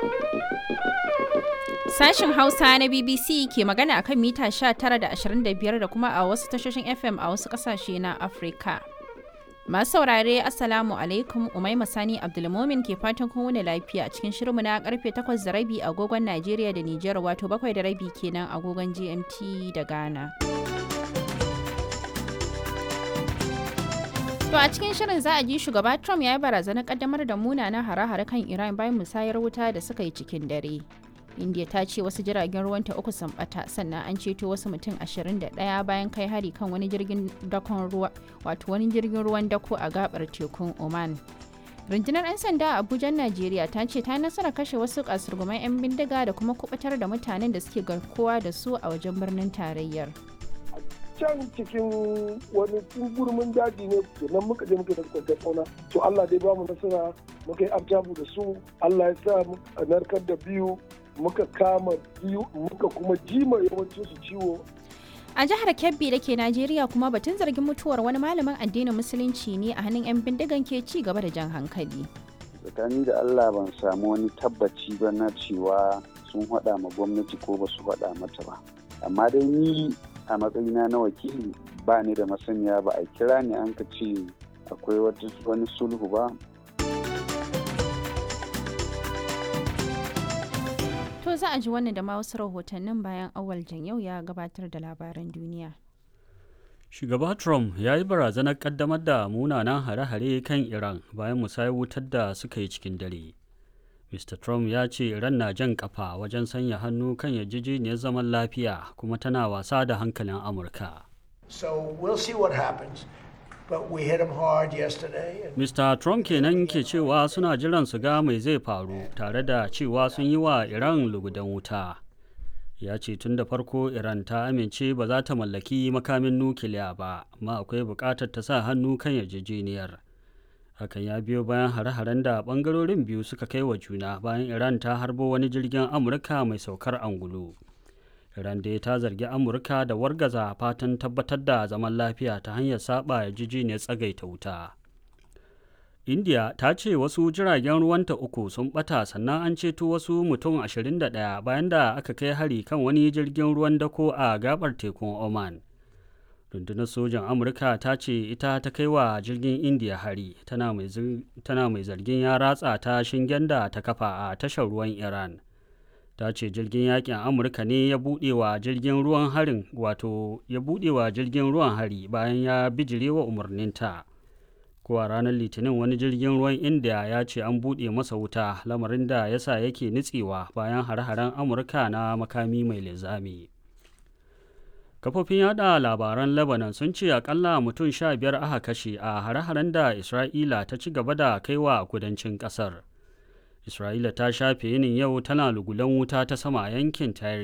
Sashin Hausa na BBC ke magana akan mita 19 da 25 da kuma a wasu tashoshin FM a wasu kasashe na Afirka. Masu saurare Assalamu alaikum Umaima Sani Abdulmomin ke fatan kun wuni lafiya cikin shirinmu na karfe 8 da rabi agogon Najeriya da Nijar wato 7 da rabi kenan agogon GMT da Ghana. To a cikin shirin za a ji shugaba Trump ya yi barazanar kaddamar da munanan hare-hare kan Iran bayan musayar wuta da suka yi cikin dare. India ta ce wasu jiragen ruwanta uku sun bata sannan an ceto wasu mutum 21 bayan kai hari kan wani jirgin dakon ruwa wato wani jirgin ruwan dako a gabar tekun Oman. Rundunar 'yan sanda a Abuja, Najeriya ta ce ta nasara kashe wasu kasurguman 'yan bindiga da kuma kubutar da mutanen da suke garkuwa da su a wajen birnin tarayyar. can cikin wani gurmin daji ne nan muka je muka da kwantar fauna to Allah dai bamu nasara muka yi abjabu da su Allah ya sa a narkar da biyu muka kama biyu muka kuma jima yawancin su ciwo A jihar Kebbi da ke Najeriya kuma batun zargin mutuwar wani malamin addinin musulunci ne a hannun 'yan bindigan ke ci gaba da jan hankali. tsakani da Allah ban samu wani tabbaci ba na cewa sun haɗa ma gwamnati ko ba su haɗa mata ba amma dai ni a matsayina na wakili ba ni da masaniya ba a kira ni an ka ce akwai wani sulhu ba To za a ji wannan da ma wasu rahotannin bayan awal yau ya gabatar da labaran duniya. Shugaba Trump ya yi barazanar kaddamar da munanan hare-hare kan Iran bayan musayar wutar da suka yi cikin dare. Mr. Trump ya ce Iran na jan kafa wajen sanya hannu kan yarjejeniyar zaman lafiya kuma tana wasa da hankalin Amurka. So we'll see what happens. But we hit them hard yesterday. And Mr. Trump kenan ke cewa suna jiran su ga mai zai faru tare da cewa sun yi wa Iran lugudan wuta. Ya ce tun da farko Iran ta amince ba za ta mallaki makamin nukiliya ba, amma akwai buƙatar ta sa hannu kan yarjejeniyar. Hakan ya biyo bayan hare-haren da ɓangarorin biyu suka kai wa juna bayan Iran ta harbo wani jirgin Amurka mai saukar angulu. Iran dai ta zargi Amurka da wargaza fatan tabbatar da zaman lafiya ta hanyar saba yarjejeniyar tsagaita wuta. India ta ce wasu jiragen ruwanta uku sun bata sannan an ceto wasu mutum 21 bayan da aka kai hari kan wani jirgin ruwan dako a gabar tekun Oman. Rundunar sojan Amurka ta ce ita ta kai wa jirgin India hari tana mai zargin ya ratsa ta shingen da ta kafa a tashar ruwan Iran. ta ce jirgin yakin amurka ne ya buɗe wa jirgin ruwan harin wato ya buɗe wa jirgin ruwan hari bayan ya bijire wa umarninta ko a ranar litinin wani jirgin ruwan india ya ce an buɗe masa wuta lamarin da ya sa yake nutsewa bayan hare-haren amurka na makami mai linzami kafofin yada labaran lebanon sun ce akalla mutum sha biyar aka kashe a hare-haren da isra'ila ta ci gaba da kaiwa kudancin kasar Isra'ila ta shafe yinin yau tana lugulan wuta ta sama a yankin Tyre